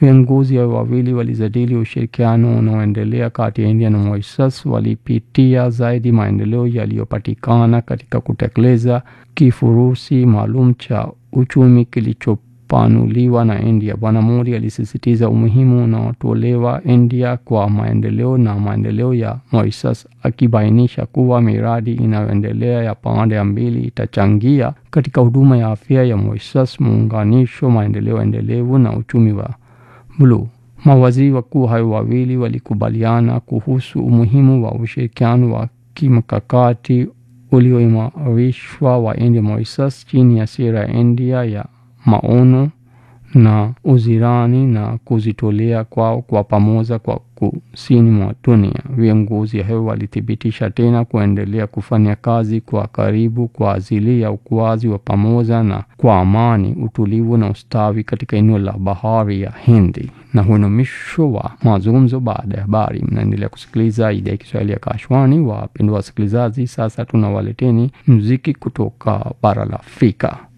Viongozi hao wawili walijadili ushirikiano unaoendelea kati ya India na Mauritius. Walipitia zaidi maendeleo yaliyopatikana katika kutekeleza kifurushi maalum cha uchumi kilichopanuliwa na India. Bwana Modi alisisitiza umuhimu unaotolewa India kwa maendeleo na maendeleo ya Mauritius, akibainisha kuwa miradi inayoendelea ya pande mbili itachangia katika huduma ya afya ya Mauritius, muunganisho, maendeleo endelevu na uchumi wa bluu. Mawaziri wakuu hao wawili walikubaliana kuhusu umuhimu wa ushirikiano wa kimkakati ulioimarishwa wa India Mauritius chini ya sera ya India ya maono na uzirani na kujitolea kwao kwa pamoja kwa kusini mwa dunia. Viongozi hao walithibitisha tena kuendelea kufanya kazi kwa karibu kwa ajili ya ukuaji wa pamoja na kwa amani, utulivu na ustawi katika eneo la bahari ya Hindi. Na huo ni mwisho wa mazungumzo baada ya habari. Mnaendelea kusikiliza idhaa ya Kiswahili ya Kashwani. Wapendwa wasikilizaji, sasa tunawaleteni muziki kutoka bara la Afrika.